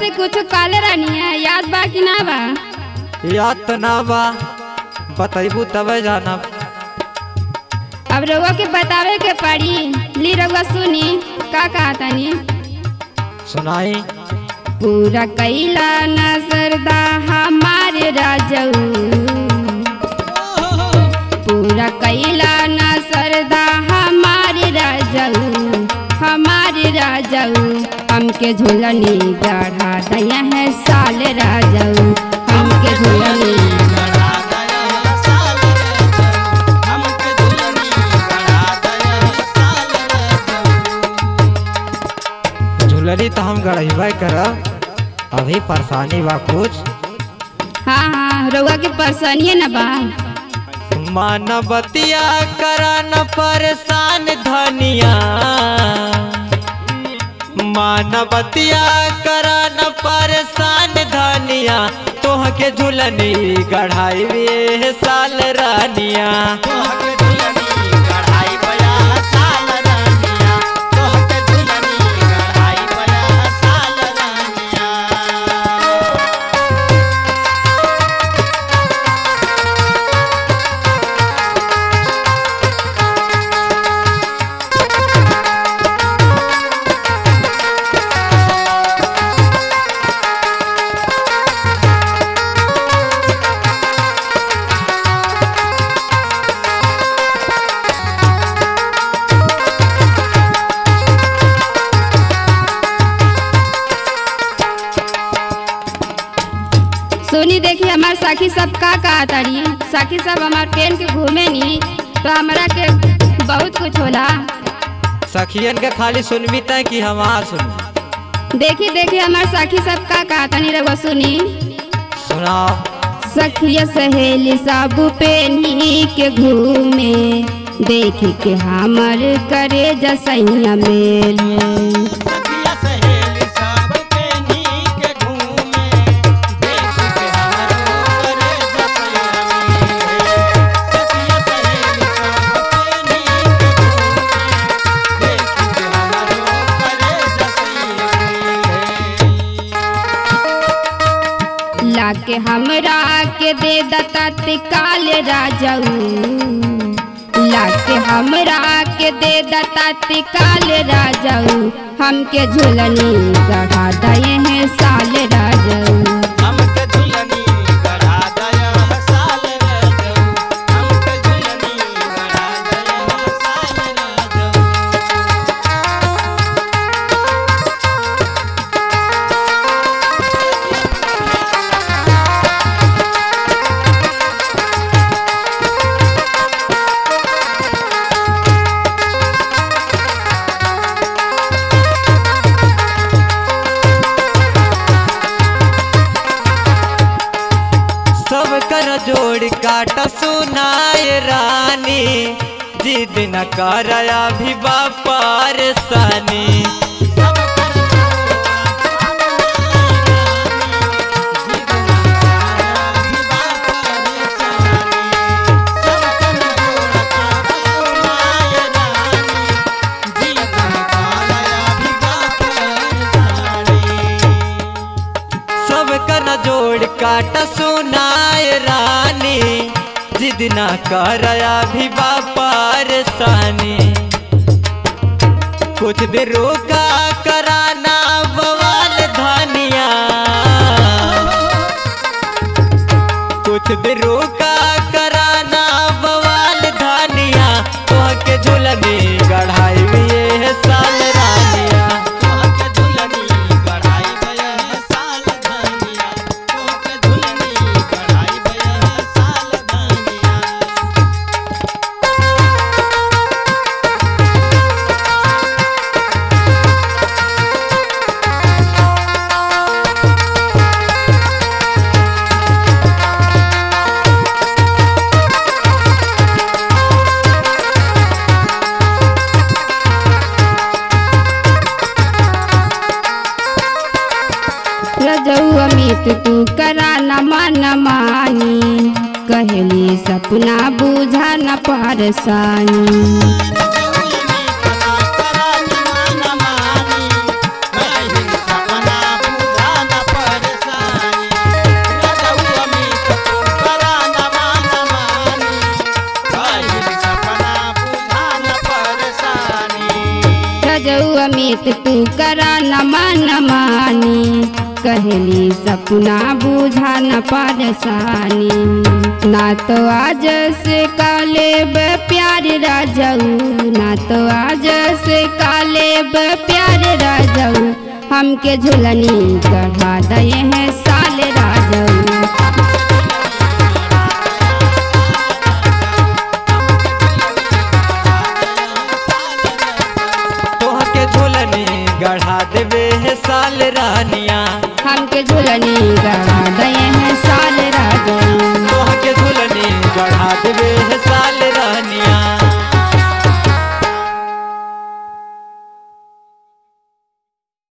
से कुछ काले रानी है याद बा कि ना बा याद तो ना बा बतैबू तबे जानब अब रउआ के बतावे के पड़ी ली रउआ सुनी का कहा तनी सुनाई पूरा कैला न सरदा हमारे राजऊ पूरा कैला न सरदा हमारे राजऊ हमारे राजऊ हमके झूलनी गढ़ा दया है साल राजऊ हमके झूलनी झुलरी तो हम गढ़बे करब अभी परेशानी बा कुछ हाँ हाँ रउआ के परेशानिए न बा मानवतिया करन परेशान धनिया मानवतिया करन परेशान धनिया तोह के झुलनी गढ़ाई वे साल रानिया सुनी देखी हमार साखी सब का कहा तारी साखी सब हमार पेन के घूमे नी तो हमरा के बहुत कुछ होला सखियन के खाली सुनबी तय कि हमार सुन देखी देखी हमार साखी सब का कहा तानी रउआ सुनी सुनाओ सखिया सहेली सब पेनी के घूमे देखी के हमर करे जसैया मेल लाके हमरा के दे दता काल राजाऊ लाके हमरा के दे दता काल राजाऊ हमके झुलनी गढ़ा दए हैं साल राजाऊ सब कर जोड़ काट सुनाए रानी जिद न कर अभी परेशानी सब कर जोड़ काट सुनाए रानी जिद न कर अभी परेशानी कुछ देर रोका कराना बवाल धनिया कुछ देर रोका कराना बवाल धनिया तोह के झुलनी गढ़ाई ये साल रानिया रजऊ अमित तू करा न मन मानी कहली सपना बुझा न परसानी सपना अमित तू करा न मान मानी कहली सपना बुझा न परेशानी ना तो आज से काले ब प्यार राजाऊ ना तो आज से काले ब प्यार राजाऊ हमके झुलनी गढ़ा दे हैं साल राजाऊ तोह के झोलनी गढ़ा देवे है साल रानिया हमके झुलनी गढ़ा दे